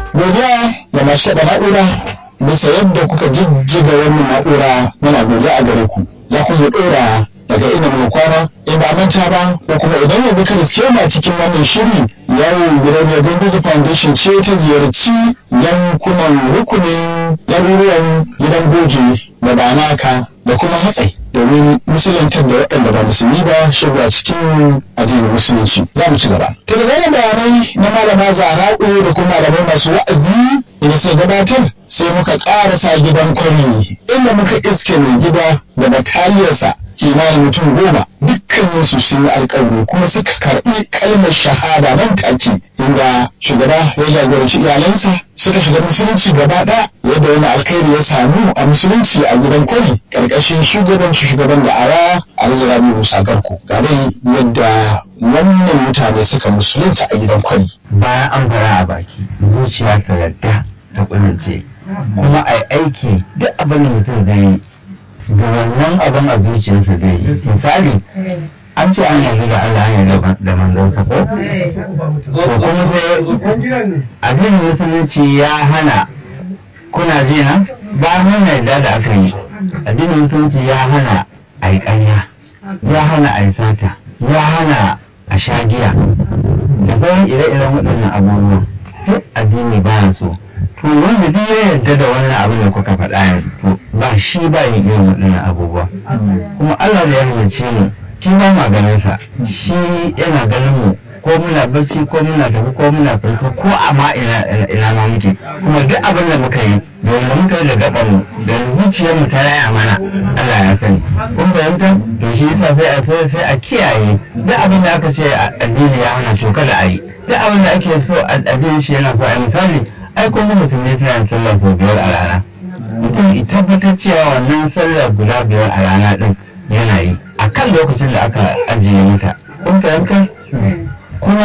godiya da masu taɓa na'ura bisa yadda kuka jijjiga wannan na'ura muna godiya a gare ku za ku zo ɗora daga inda muka kwana in ba manta ba ko kuma idan yanzu ka riske mu a cikin wannan shiri yawon gidan Gangoji Foundation ce ta ziyarci yankunan rukunin garuruwan gidan goji da banaka da kuma hatsai domin musulantar da waɗanda ba musulmi ba shiga cikin addinin musulunci za mu ci gaba. To da gane bayanai na malama zara'u da kuma malamai masu wa'azi da sai gabatar sai muka ƙarasa gidan kwari inda muka iske mai gida da bataliyarsa kimanin mutum goma dukkaninsu sun yi alkawari kuma suka karɓi kalmar shahada nan take inda shugaba ya jagoranci iyalansa suka shiga musulunci gaba ɗaya yadda wani alkhairi ya samu a musulunci a gidan kwari ƙarƙashin shugabanci shugaban da ara a rabi musa garko ga dai yadda wannan mutane suka musulunta a gidan kwari bayan an fara a baki zuciya ta yadda ta kulince kuma a aiki duk abin da mutum zai yi da wannan abin a zuciyarsa zai yi misali an ce an yarda da Allah an yarda da manzansa ko ko kuma sai addinin musulunci ya hana kuna ji na ba mun yarda da aka yi addinin musulunci ya hana a yi ƙarya ya hana a yi sata ya hana a sha giya da sauran ire-iren waɗannan abubuwan duk addini ba so to wanda duk ya yarda da wannan abin da kuka faɗa yanzu to ba shi ba yin irin waɗannan abubuwa kuma Allah da ya halicce mu shi ba ma ganin sa shi yana ganin mu ko muna barci ko muna tafi ko muna farko ko amma ina ina ma muke kuma duk abin da muka yi da wanda muka yi da gaban mu da zuciyar mu ta raya mana Allah ya sani kun fahimta to shi yasa sai a sai a kiyaye duk abin da aka ce addini ya hana to kada a yi duk abin da ake so addini shi yana so a yi misali ai kuma musulmi suna yin sallah sau biyar a rana mutum ya tabbatar cewa wannan sallar guda biyar a rana din yana yi a kan lokacin da aka ajiye mata kun fahimta kuma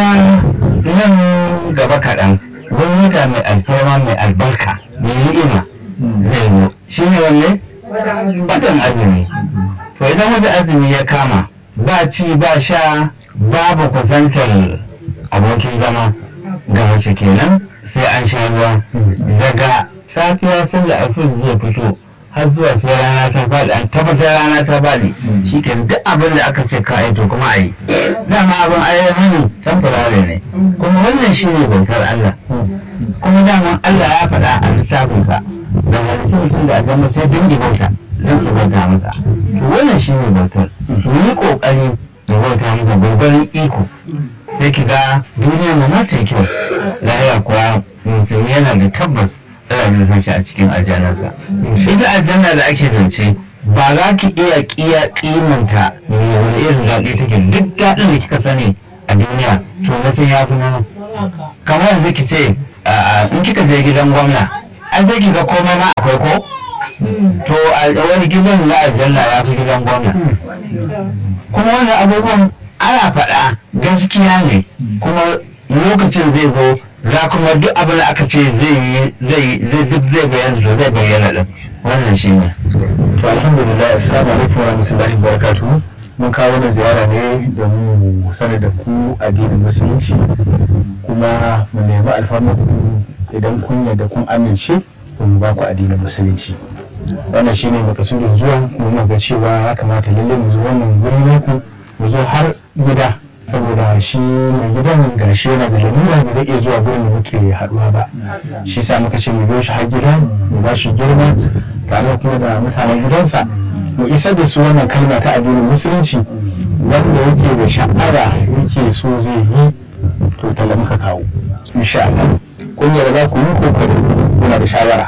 nan gaba kaɗan wani wata mai alfarma mai albarka mai ni'ima zai zo shi ne wanne watan azumi to idan wata azumi ya kama ba ci ba sha babu kusantar abokin zama ga mace kenan sai an sha ruwa daga safiya sallar alfis zai fito har zuwa sai rana ta faɗi an tabbatar rana ta faɗi shi ke duk abin da aka ce ka to kuma a yi dama abin ayyar hannu tamfurare ne kuma wannan shi ne bautar Allah kuma dama Allah ya faɗa a littafinsa da halittu mutum da ajiyar sai dingi bauta don su bauta masa to wannan shi ne bautar mu yi ƙoƙari da bauta masa gwargwaron iko sai ki ga duniya ma ma ta yi kyau lahiya kuwa musulmi yana da tabbas ana nufin shi a cikin aljannarsa ita aljanna da ake zance ba za ki iya kiya kimanta me wani irin daɗi take duk daɗin da kika sani a duniya to mutum ya fi nan kamar yanzu ki ce in kika je gidan gwamna an sai ki ga komai ma akwai ko to wani gidan na aljanna ya fi gidan gwamna kuma wannan abubuwan ana faɗa gaskiya ne kuma lokacin zai zo za kuma duk abin da aka ce zai yi zai duk zai bayyana to zai bayyana din wannan shi ne to alhamdulillah assalamu alaikum wa rahmatullahi wa barakatuh mun kawo wani ziyara ne domin mu sanar da ku addinin musulunci kuma mu nemi alfarmar ku idan kun yarda kun amince mu ba ku addinin musulunci wannan shine makasudin zuwa mu ga cewa ya kamata lalle mu zo wannan guri naku mu zo har gida saboda shi mai gidan gashi yana da lamura ba zai iya zuwa gurin da muke haduwa ba shi sa muka ce mu biyo shi har gida mu ba shi girma tare kuma da mutanen gidansa mu isar da su wannan kalma ta addinin musulunci wanda yake da sha'ara yake so zai yi to tala muka kawo insha Allah kun yarda za ku yi kokari kuna da shawara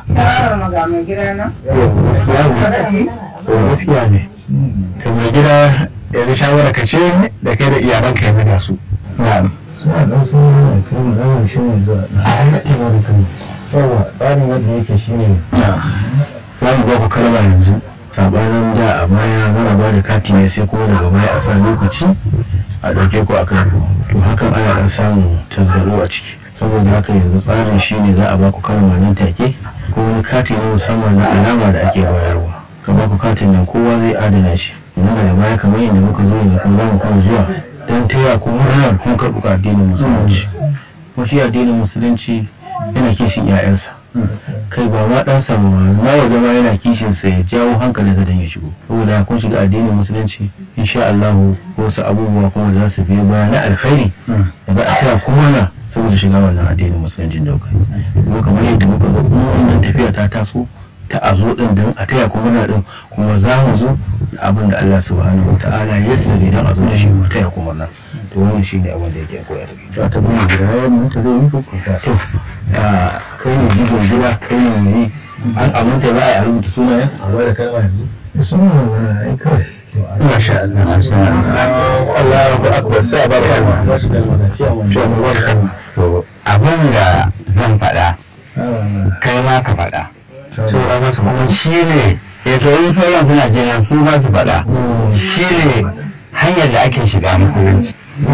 gaskiya ne to mai gida yanzu shawara ka ce da kai da iyalanka yanzu ga su na'am suna ɗan sun yi kan zaman shi ne zuwa a haɗewa da kan yawa tsarin yadda yake shi ne za mu ba ku kalma yanzu sabanin da a baya muna ba da kati ne sai kuma daga baya a sa lokaci a ɗauke ku a kan to hakan ana ɗan samun tasgaro a ciki saboda haka yanzu tsarin shi ne za a ba ku kalma nan take ko wani kati na musamman na alama da ake bayarwa ka ba ku katin nan kowa zai adana shi nan daga baya kamar yadda muka zo yanzu kuma za mu kuma zuwa don taya ku murnar kun karɓi addinin musulunci kuma shi addinin musulunci yana kishin 'ya'yansa kai ba ma ɗansa ba na waje ma yana kishin sa ya jawo hankalinsa don ya shigo saboda kun shiga addinin musulunci insha Allah wasu abubuwa kuma da za su biyo baya na alkhairi da ba a taya kuma na saboda shiga wannan addinin musulunci da kai kuma kamar yadda muka ga kuma wannan tafiya ta taso ta a zo din don a taya kuma na din kuma za mu zo da abin da Allah subhanahu wa ta'ala ya sani don a zo da shi mu taya kuma nan to wannan shine abin da yake koyar da ta bayyana gida ya mun ta zai yi ko to kai ne jigon gida kai ne mai an aminta za a yi rubuta sunayen a bada kalma yanzu sunan wani ai kawai masha Allah Masha Allah. Allahu akbar sai a bada kalma ba shi kalma na ciya to mu bada kalma to abin da zan faɗa kai ma ka faɗa saura mata kuma shi ne ya in sauran suna jiran su ba su faɗa shi ne hanyar da ake shiga musulunci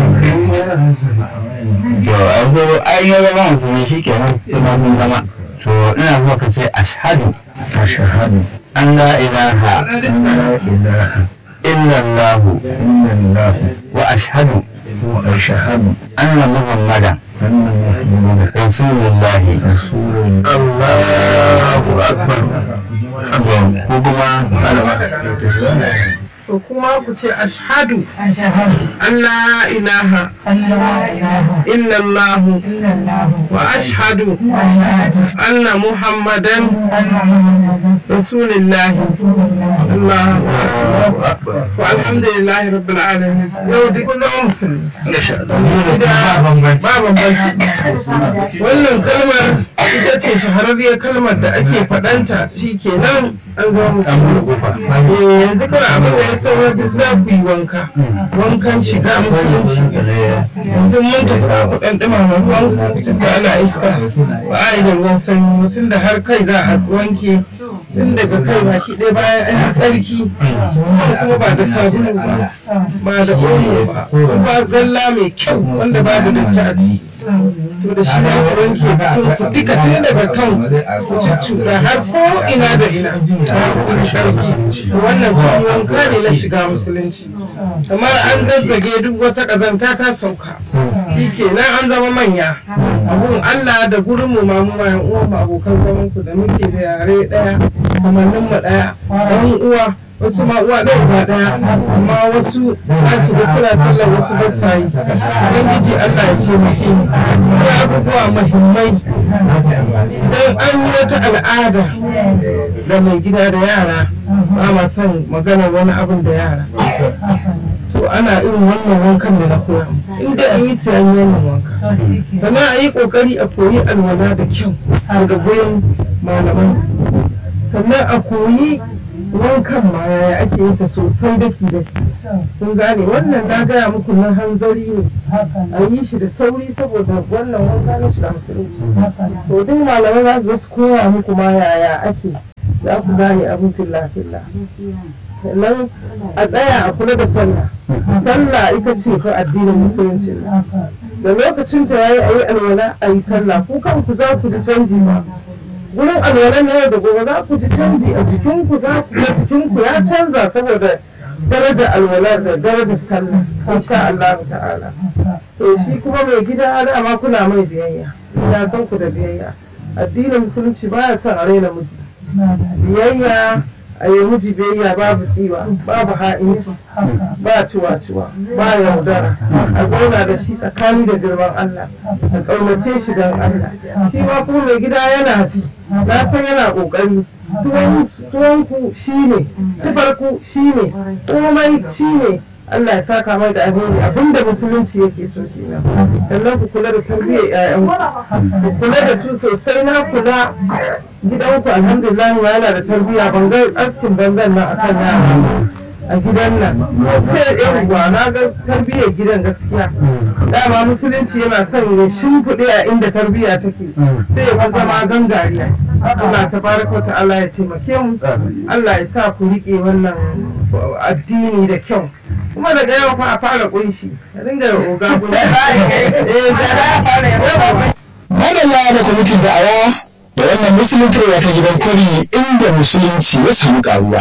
to a zo an yi zama musulmi shi kenan kuma sun zama to ina so ka ce ashhadu ashhadu an la ilaha an la ilaha illallahu illallah wa ashhadu wa ashhadu anna muhammadan anna muhammadan rasulullahi rasulullah Allahu akbar ko kuma to kuma ku ce ashhadu an la ilaha illallahu wa ashhadu anna muhammadan rasulillahi Allahu akbar wa alhamdulillahi rabbil alamin yau duk kun zama musulmi ba bambanci wannan kalmar ita ce shahararriyar kalmar da ake faɗanta shi kenan an zama musulmi Eh, yanzu kawai abin da ya saurar da za ku yi wanka wankan shiga musulunci yanzu mun tafi da ku ɗan ɗumama ruwan tun da ana iska ba a yi da ruwan sanyi mutum da har kai za a wanke tun daga kai baki ɗaya bayan an yi tsarki kuma ba da sabulu ba ba da omo ba ba zalla mai kyau wanda babu datti a ciki to da shi ne ku wanke jikin ku duka tun daga kan ku cuccuɗa har ko ina da ina ku yi tsarki wannan kuma wanka ne na shiga musulunci kamar an zazzage duk wata ƙazanta ta sauka shi kenan an zama manya abun Allah da gurin mu ma mu mayan uwa mu abokan zaman ku da muke da yare ɗaya kamannin mu ɗaya ɗan uwa wasu ma uwa ɗaya uba ɗaya amma wasu za ki ga suna sallar wasu ba sa yi ubangiji Allah ya taimake mu akwai abubuwa muhimmai idan an yi wata al'ada da mai gida da yara ba ma son maganar wani abin da yara to ana irin wannan wankan da na koya inda an yi sai an yi wannan wanka sannan a yi kokari a koyi alwala da kyau daga gurin malaman sannan a koyi wankan ma yaya ake yin sa sosai daki daki kun gane wannan na gaya muku na hanzari ne a yi shi da sauri saboda wannan wanka na shiga musulunci to duk malamai za su zo su koya muku ma yaya ake za ku gane abin filla filla sannan a tsaya a kula da sallah sallah ita ce fa addinin musulunci da lokacin ta yayi ayi alwala ayi sallah ku kanku za ku ji canji ba gurin alwala na yau da gobe za ku ji canji a jikinku za ku ga jikinku ya canza saboda darajar alwala da darajar sallah insha Allah ta'ala to shi kuma mai gida dama kuna mai biyayya ina san ku da biyayya addinin musulunci baya son a raina miji biyayya a yi miji biyayya babu tsiwa babu ha'inci ba ciwa-ciwa ba yaudara a zauna da shi tsakani da girman Allah a ƙaunace shi don Allah shi ma kuma mai gida yana ji na san yana ƙoƙari tuwonku shi ne tufarku shi ne komai shi ne Allah ya saka mai da alheri abinda musulunci yake so kenan sannan ku kula da tarbiyyar ƴaƴanku ku kula da su sosai na kula gidanku alhamdulillah yana da tarbiyya bangar askin bangan nan akan yara a gidan nan sai yawwa na ga tarbiyyar gidan gaskiya dama musulunci yana son ya shimfiɗe a inda tarbiyya take sai ya zama gangariya Allah ta baraka ta Allah ya taimake mu Allah ya sa ku riƙe wannan addini da kyau kuma daga yau fa a fara kunshi a dinga oga guda madalla da kwamitin da'awa da wannan musuluntarwa ta gidan kwari inda musulunci ya samu karuwa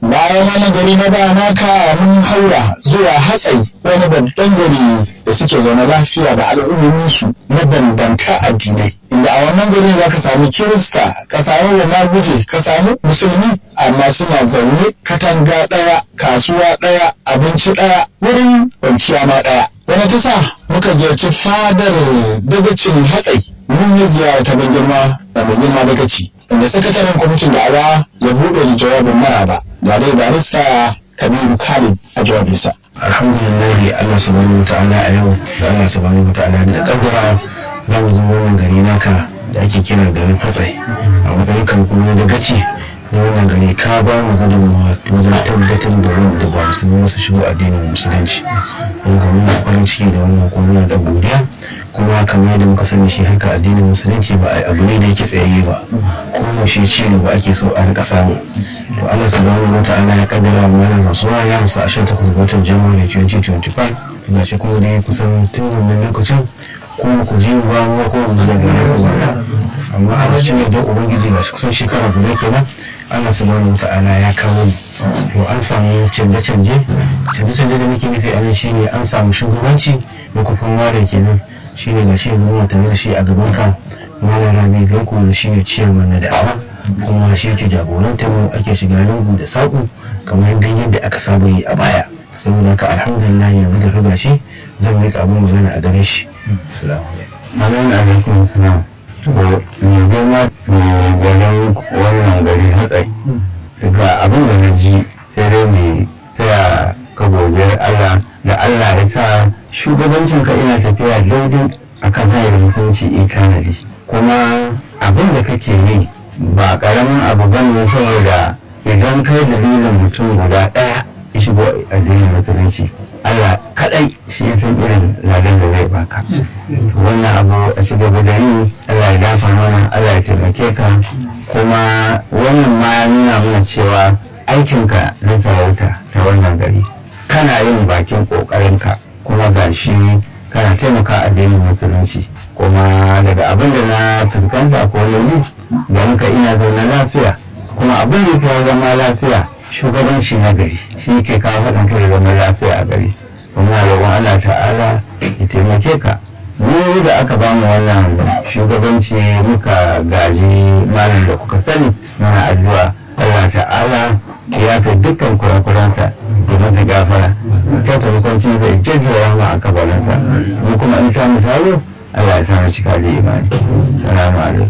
bayan wani gari na ba naka mun haura zuwa hatsai wani babban gari da suke zaune lafiya da al'ummominsu mabambanta addinai inda a wannan gari za ka sami kirista ka samu wa guje ka samu musulmi amma suna zaune katanga ɗaya kasuwa ɗaya abinci ɗaya wurin kwanciya ma ɗaya wani ta sa muka ziyarci fadar dagacin hatsai mun yi ziyara ta ban girma da mai girma dagaci inda sakataren kwamitin da'awa ya buɗe da jawabin maraba ga dai barista kabiru khalid a jawabinsa alhamdulillah Allah subhanahu wa ta'ala a yau da Allah subhanahu wa ta'ala da kaddara za mu zo wannan gari naka da ake kira garin hatsai a matsayin kan kuma na dagaci na wannan gari ka ba mu gudunmawa wajen tabbatar da wanda ba musulmi su shigo addinin musulunci mun ga muna farin ciki da wannan kuma muna da godiya kuma kamar yadda muka sani shi haka addinin musulunci ba a abu ne da yake tsayayye ba kuma shi ci ba ake so a rika samu to Allah subhanahu wa ta'ala ya kaddara mu wannan rasuwa ya musu a 18 ga watan January 2025 ina shi kuma dai kusan tun wannan lokacin ko ku ji ba mu ko mu da gare ku ba amma a cikin da ubangiji ga kusan shekara guda kenan Allah subhanahu wa ta'ala ya kawo to an samu canje-canje canje-canje da muke nufi a nan shine an samu shugabanci da kufin ware kenan shine ga shi zama tare da shi a gaban ka malam rabi ganku da shi ne ciyaman na da'awa kuma shi yake jagorantar mu ake shiga lungu da saƙo kamar yadda yadda aka saba yi a baya saboda haka alhamdulillah yanzu da riga shi zan rika abin magana a gare shi assalamu Amin alaikum salam. To, me girma me ganin wannan gari hatsari. Daga abin da na ji sai dai mai taya ka godiyar Allah da Allah ya sa shugabancin ka ina tafiya daidai akan hanyar mutunci ikanadi. Kuma abin da kake yi ba karamin abu bane saboda idan kai dalilin mutum guda ɗaya ya shigo addinin musulunci Allah kadai shi ya san irin ladan da zai baka wannan abu a ci gaba da yi Allah ya dafa mana Allah ya taimake ka kuma wannan ma ya nuna mana cewa aikinka na sarauta ta wannan gari kana yin bakin kokarinka kuma ga shi kana taimaka addinin musulunci kuma daga abin da na fuskanta ko yanzu garin ka ina zaune lafiya kuma abin da ya zama lafiya shugabanci na gari shi ke kawo haɗin kai da zaman lafiya a gari kuma roƙon Allah ta'ala ya taimake ka mu da aka ba mu wannan shugabanci muka gaji malam da kuka sani muna addu'a Allah ta'ala ya fi dukkan kurakuransa da masa gafara ta taimakonci zai jajjawa ma a kabarinsa mu kuma in ta mu taro Allah ya samu cika da imani salamu alaikum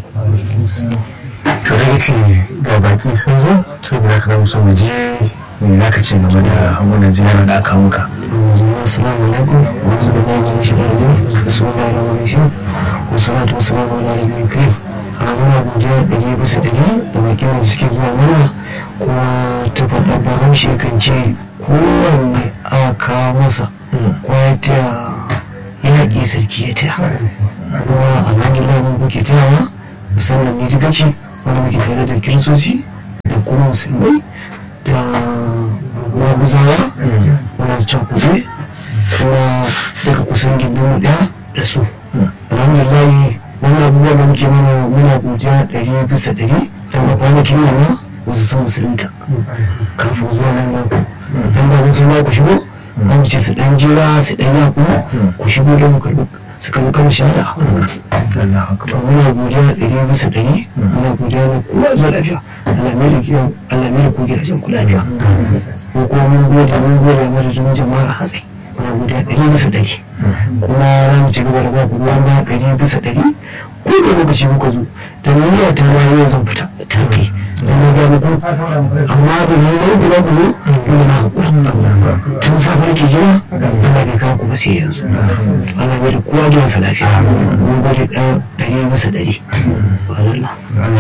to da ce ga baki sun zo to da ka musu mu je me za ka ce game da wannan ziyarar da aka muka السلام عليكم ورحمة الله وبركاته بسم الله الرحمن الرحيم والصلاة والسلام على نبي الكريم muna godiya ɗari bisa ɗari da bakin da suke zuwa mana kuma ta faɗa bahaushe kan ce kowanne aka kawo masa kwaya ta yaƙi sarki ya taya kuma alhamdulillah mun kuke tayawa musamman ne gaci wanda muke tare da kiristoci da kuma musulmai da maguzawa muna cakuɗe kuma daga kusan gindin mu ɗaya da su alhamdulillah wannan abubuwan da muke mana muna godiya ɗari bisa ɗari don a kwanakin nan ma wasu sun musulunta kafin zuwa nan nan dan ba musulma ku shigo an ce su ɗan jira su ɗan yaku ku shigo don mu karɓi su karɓi kan shahada a wani muna godiya ɗari bisa ɗari muna godiya na kowa zuwa lafiya Allah mai da kiyon Allah mai da ku gidajen ku lafiya ko kuma mun gode mun gode madadin jama'ar hatsai muna godiya ɗari bisa ɗari kuma za mu ci gaba da ba ku ruwan ba ɗari bisa ɗari ko da lokaci muka zo da niyya ta ma yau zan fita ta kai dan na ga muku amma da ni ne da ku zo ina na hakuri tun safar ki jira Allah bai kawo ku ba sai yanzu Allah bai da kowa gidansa lafiya mun gode ɗari bisa ɗari Allah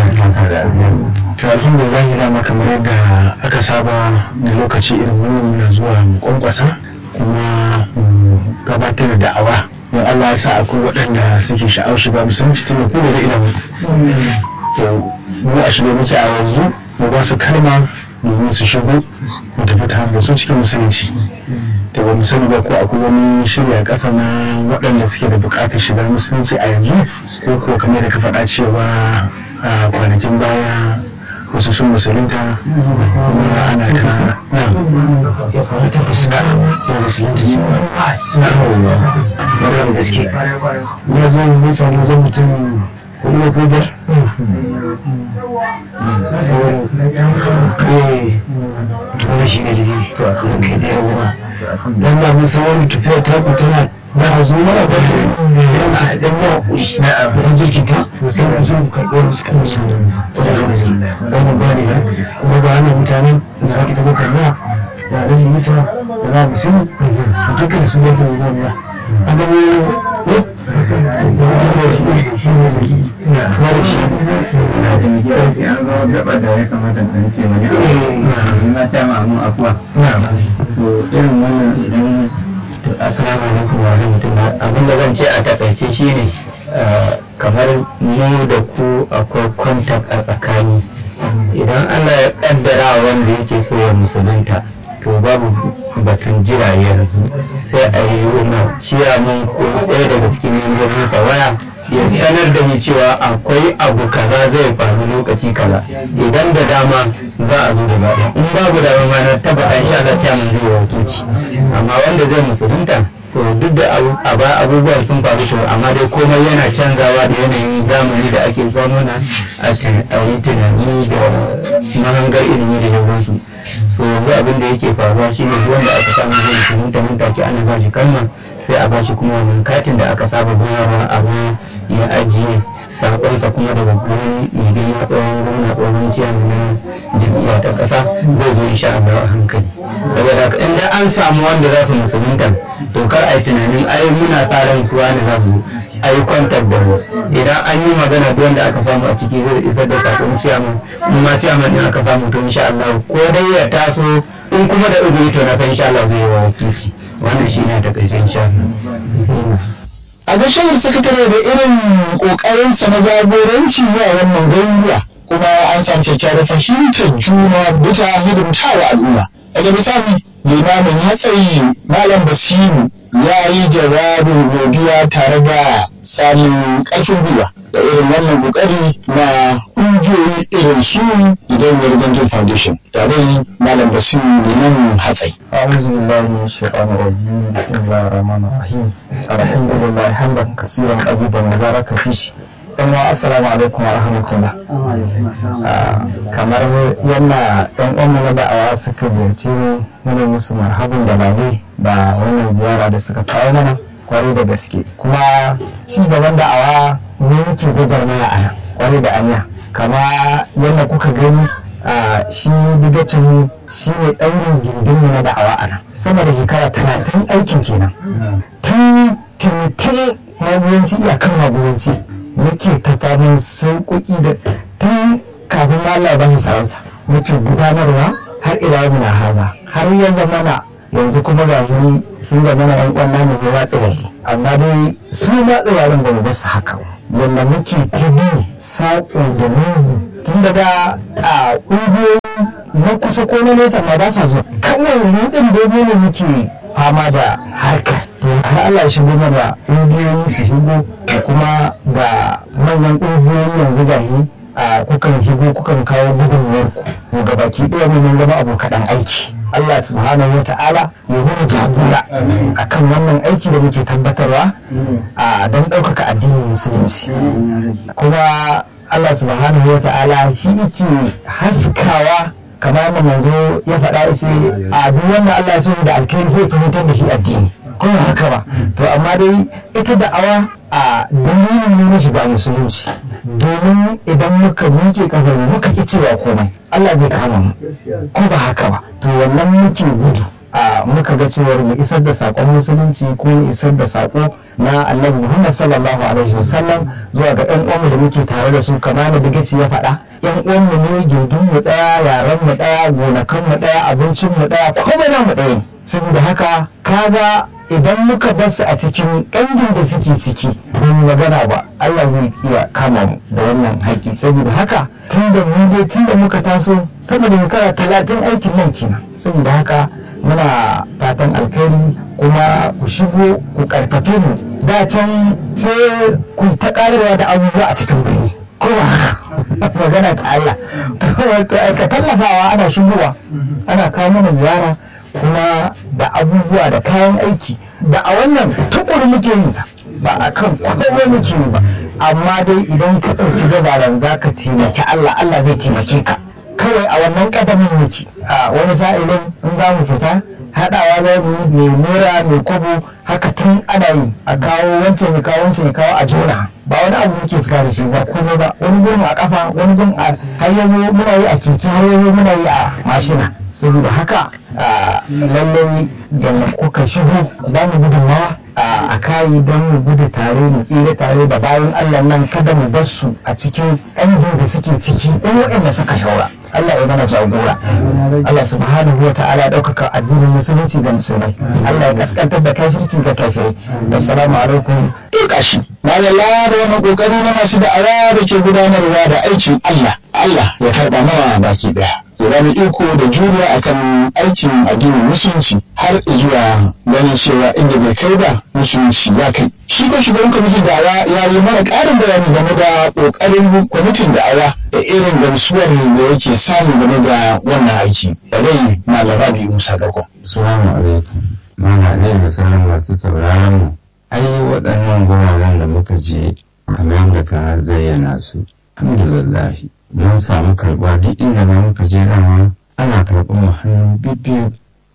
to alhamdulillah dama kamar yadda aka saba da lokaci irin wannan na zuwa mu kwankwasa kuma mu gabatar da da'awa don Allah ya sa akwai waɗanda suke sha'awar shiga musulunci tun da kuma da ilimin to mu a shiga muke a yanzu mu ba su kalma domin su shigo mu tafi tare da su cikin musulunci da ba mu sani ba ko akwai wani shirya ƙasa na waɗanda suke da buƙatar shiga musulunci a yanzu ko kuwa kamar da ka faɗa cewa a kwanakin baya wasu sun musulunta kuma ana ta na ya fara ta fuska ya musulunta su yawwa yana da gaske ya zo mutane zan mutum hudu ko biyar sauran eh wani shi ne da ji zan kai da yawa dan da mun san wani tafiya ta ku tana za a zo mana ba ya wuce su dan yawa kuri da an jirgin ta sai ku zo ku karɓi musu kan musu da wani da gaske wannan ba ne kuma ba wannan mutanen da za ki taɓa karɓa da alhaji misa da za mu sun dukkan su yake ruwan ya an gani ne an zo gaba da ya kamata in ce wani abu na ce ma mun afuwa so irin wannan idan assalamu alaikum wa rahmatullah abin da zan ce a takaice shine kamar mu da ku akwai contact a tsakani idan Allah ya kaddara wanda yake so ya musulunta to babu batun jira yanzu sai a yi wa ciyaman ko ɗaya daga cikin membobinsa waya ya sanar da ni cewa akwai abu kaza zai faru lokaci kaza idan da dama za a zo da ɗaya in babu dama ma na tabbata insha Allah ciyaman zai yi wakilci amma wanda zai musulunta to duk da abubuwan sun faru to amma dai komai yana canzawa da yanayin zamani da ake zamana a yi tunani da mahangar ilimi da yawansu so yanzu abin da yake faruwa shi ne wanda aka samu zai musulunta nan take ana ba shi kalma sai a ba shi kuma wannan katin da aka saba bayarwa a ba ya ajiye sakonsa kuma daga gurin mai girma tsohon gwamna tsohon ciyaman na jam'iyya ta ƙasa zai zo insha Allah a hankali saboda haka in an samu wanda za su musulunta to kar a yi tunanin ai muna sa ran su wani za su a yi kwantar da mu idan an yi magana duk wanda aka samu a ciki zai isar da sakon ciyaman in ma ciyaman din aka samu to insha Allah ko dai ya taso in kuma da uzuri to na san insha Allah zai yi wa wakilci wannan shi ne a takaice insha Allah a ga shahar sakatare da irin kokarinsa na jagoranci zuwa wannan garuruwa kuma an samu kyakkyawar fahimtar juna bisa hidimtawa al'umma daga bisani limamin hatsayi malam basiru ya yi jawabin godiya tare da samun ƙarfin gwiwa da irin wannan kokari na ƙungiyoyi irin su idan Ganjin foundation da dai malam basiru limamin hatsayi أعوذ بالله من الشيطان الرجيم بسم الله الرحمن الرحيم الحمد لله حمدا كثيرا طيبا مباركا فيه yan assalamu alaikum wa rahmatullah kamar yana yan uwanmu na da'awa suka ziyarci mu muna musu marhabin da lale da wannan ziyara da suka kawo mana kwarai da gaske kuma ci gaban da'awa ne muke gwagwarmaya a nan kwarai da anya kama yadda kuka gani a shi digacin shi ne ɗaurin gindinmu na da'awa a nan sama da shekara talatin aikin kenan tun tun magudanci iyakan magudanci muke ta faman sauƙoƙi da tun kafin ma Allah ba sarauta muke gudanarwa har ila muna haza har ya zamana yanzu kuma ga shi sun zamana yan uwan namu ne watsi gari amma dai su ma tsirarin ba mu basu haka yadda muke ta bi saƙo da mugu tun daga a ƙungiyoyi na kusa ko na nesa ma ba sa zuwa kawai mu ɗin dogo ne muke fama da harkar to har Allah ya shigo mana ƙungiyoyi su shigo da kuma ga manyan ƙungiyoyi yanzu ga yi a kukan shigo kukan kawo gudunmuwar ku ga baki ɗaya mu mun zama abokan aiki Allah subhanahu wa ta'ala ya mana jagora akan wannan aiki da muke tabbatarwa a don ɗaukaka addinin musulunci kuma Allah subhanahu wa ta'ala shi yake haskawa kamar yadda manzo ya faɗa ya ce a duk wanda Allah ya so da alkhairi zai fahimtar da shi addini kuma haka ba to amma dai ita da'awa a dalilin ne na shiga musulunci domin idan muka miƙe kafar mu muka ki cewa komai Allah zai kama mu ko ba haka ba to wannan muke gudu a muka ga cewar mu isar da sakon musulunci ko mu isar da sako na annabi Muhammad sallallahu alaihi wasallam zuwa ga ƴan uwanmu da muke tare da su kamar da bigaci ya faɗa ƴan uwanmu ne gindin mu ɗaya yaran mu ɗaya gonakan mu ɗaya abincin mu ɗaya komai na mu ɗaya saboda haka kaga idan muka bar su a cikin ƙangin da suke ciki mun magana ba Allah zai iya kama mu da wannan haƙi saboda haka tun da mu dai tun da muka taso sama da shekara talatin aikin nan kenan saboda haka muna fatan alkhairi kuma ku shigo ku karfafe mu da can sai ku ta karewa da abubuwa a cikin birni ko ba haka magana ta Allah to ka tallafawa ana shigowa ana kawo mana ziyara kuma da abubuwa da kayan aiki da a wannan tukuri muke yin ta ba a kan komai muke yi ba amma dai idan ka ɗauki gabaran za ka taimaki Allah Allah zai taimake ka kawai a wannan ƙadamin muke a wani sa'ilin in za mu fita haɗawa za mu yi mai naira mai kwabo haka tun ana yi a kawo wancan ya kawo wancan ya kawo a jona ba wani abu muke fita da shi ba komai ba wani gun a kafa wani gun a har yanzu muna yi a keke har yanzu muna yi a mashina saboda haka lallai da kuka shigo ba mu gudunmawa a kayi don mu gudu tare mu tsira tare da bayan Allah nan kada mu bar su a cikin ɗangin da suke ciki ɗan waɗanda suka shaura Allah ya mana jagora Allah subhanahu wa ta'ala ɗaukaka addinin musulunci ga musulmai Allah ya kaskantar da kafirci ga kafirai assalamu alaikum duka shi malala da wani kokari na masu da'awa da ke gudanarwa da aikin Allah Allah ya karba mawa baki daya ya bani iko da juriya akan aikin addinin musulunci har zuwa ganin cewa inda bai kai ba musulunci ya kai shi ko shugaban kwamitin da'awa ya yi mana ƙarin bayani game da ƙoƙarin kwamitin da'awa da irin gamsuwar da yake samu game da wannan aiki da dai malam rabi musa garko Assalamu alaikum. Mana ne da sauran masu sauraron mu. Ai waɗannan guraren da muka je kamar yadda ka zayyana su. Alhamdulillah mun samu karɓa duk inda ma muka je dama ana karɓar mu hannu bibbiyu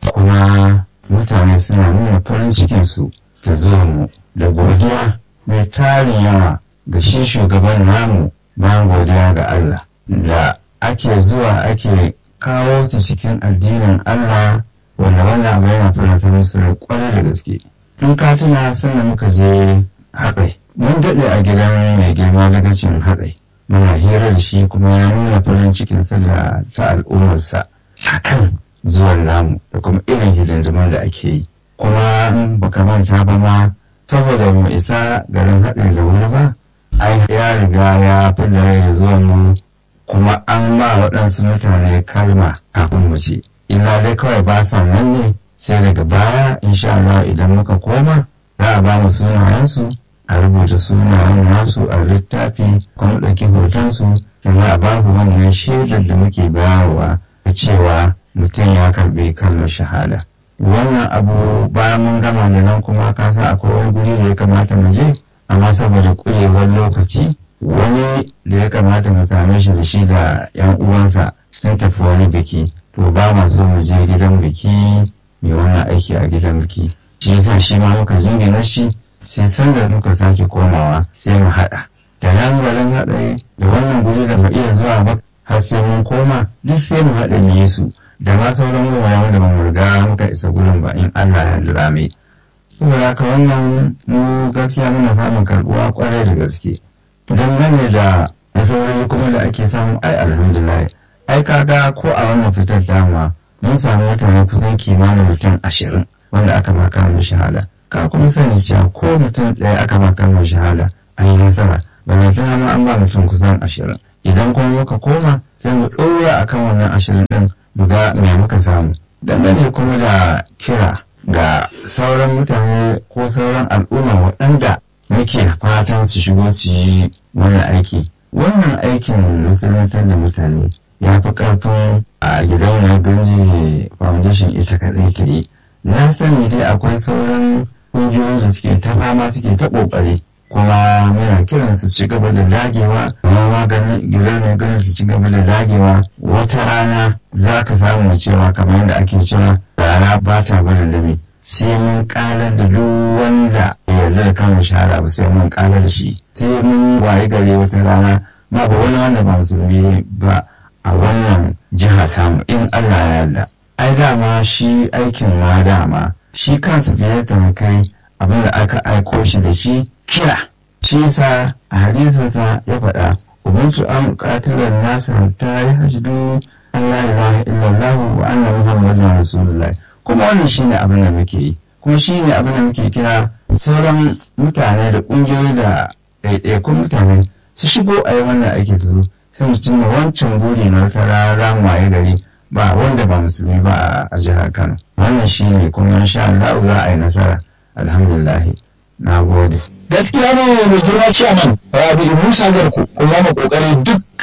kuma mutane suna nuna farin cikin su da zuwa mu da godiya mai tarin yawa ga shi shugaban namu bayan godiya ga Allah da ake zuwa ake kawo su cikin addinin Allah wanda wannan abu yana faranta musu da kwarai da gaske in ka tuna sannan muka je hatsai mun daɗe a gidan mai girma dagacin hatsai muna hira da shi kuma ya nuna farin cikinsa da ta al'ummarsa akan zuwan namu da kuma irin hidindimin da ake yi kuma in baka manta ba ma saboda mu isa garin haɗin da wuri ba ai ya riga ya fi da rai da zuwan mu kuma an ma waɗansu mutane kalma kafin mu ce illa dai kawai ba sa nan ne sai daga baya insha Allah idan muka koma za a ba mu sunayensu a rubuta sunayen nasu a littafi kuma ɗauki hotonsu sannan a ba su wannan shaidar da muke bayarwa da cewa mutum ya karɓi kalmar shahada wannan abu bayan mun gama da nan kuma ka sa akwai wani guri da ya kamata mu je amma saboda ƙurewar lokaci wani da ya kamata mu same shi da shi da 'yan uwansa sun tafi wani biki to ba ma so mu je gidan biki mai wannan aiki a gidan biki shi yasa shi ma muka jingina shi sai sanda muka sake komawa sai mu haɗa da nan garin haɗari da wannan guri da mu iya zuwa ba har sai mun koma duk sai mu haɗa mu yi su da ma sauran wuraren wanda ba mu riga muka isa gurin ba in Allah ya lura mai saboda haka wannan mu gaskiya muna samun karɓuwa kwarai da gaske dangane da nasarori kuma da ake samu ai alhamdulillah ai kaga ko a wannan fitar dama mun samu mutane kusan kimanin mutum ashirin wanda aka maka mu shahada ka kuma sani cewa ko mutum ɗaya aka maka mu shahada an yi nasara balantana ma an ba mutum kusan ashirin idan kuma muka koma sai mu ɗora akan wannan ashirin ɗin mu ga me muka samu dangane kuma da kira ga sauran mutane ko sauran al'umma waɗanda muke fatan su shigo su yi wannan aiki wannan aikin musuluntar da mutane ya fi ƙarfin a gidan ganji foundation ita kaɗai ta yi na sani dai akwai sauran ƙungiyoyi da suke ta fama suke ta ƙoƙari kuma muna kiran su ci gaba da dagewa amma maganin gidan ganin su ci gaba da dagewa wata rana za ka samu cewa kamar yadda ake cewa rana ba ta barin dame sai mun karar da duk wanda ya yarda da kan shahara ba sai mun karar da shi sai mun waye gare wata rana ma ba wani wanda ba musulmi ba a wannan jiha tamu in Allah ya yarda ai dama shi aikin ma dama shi kansa fiye da kai abin da aka aiko shi da shi kira shi yasa a hadisinsa ya faɗa ubuntu an qatilan nasa hatta yahjudu an la ilaha illallah wa anna muhammadan rasulullah kuma wannan shine abin da muke yi kuma shine abin da muke kira sauran mutane da ƙungiyoyi da ɗaiɗaikun mutane su shigo a yi wannan aiki su zo sai mu cimma wancan buri na wata rana waye gari ba wanda ba musulmi ba a jihar Kano wannan shine kuma insha Allah za a yi nasara alhamdulillah na gode gaskiya ne mai girma ciyaman rabi musa garku kuma mu kokari duk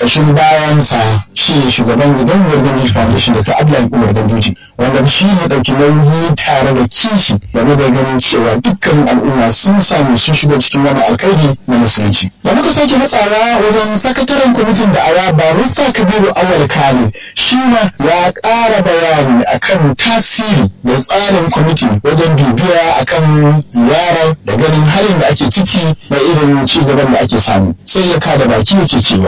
ƙashin bayansa shi ne shugaban gidan Ganduji Foundation da ta Abdullahi Umar Ganduji wanda shi ne ɗauki nauyi tare da kishi game da ganin cewa dukkan al'umma sun samu sun shigo cikin wani alkhairi na musulunci. Da muka sake matsawa wajen sakataren kwamitin da awa barista Kabiru Awal Khalid shi ma ya ƙara bayani akan tasiri da tsarin kwamitin wajen bibiya akan ziyarar da ganin halin da ake ciki da irin ci gaban da ake samu sai ya kada baki yake cewa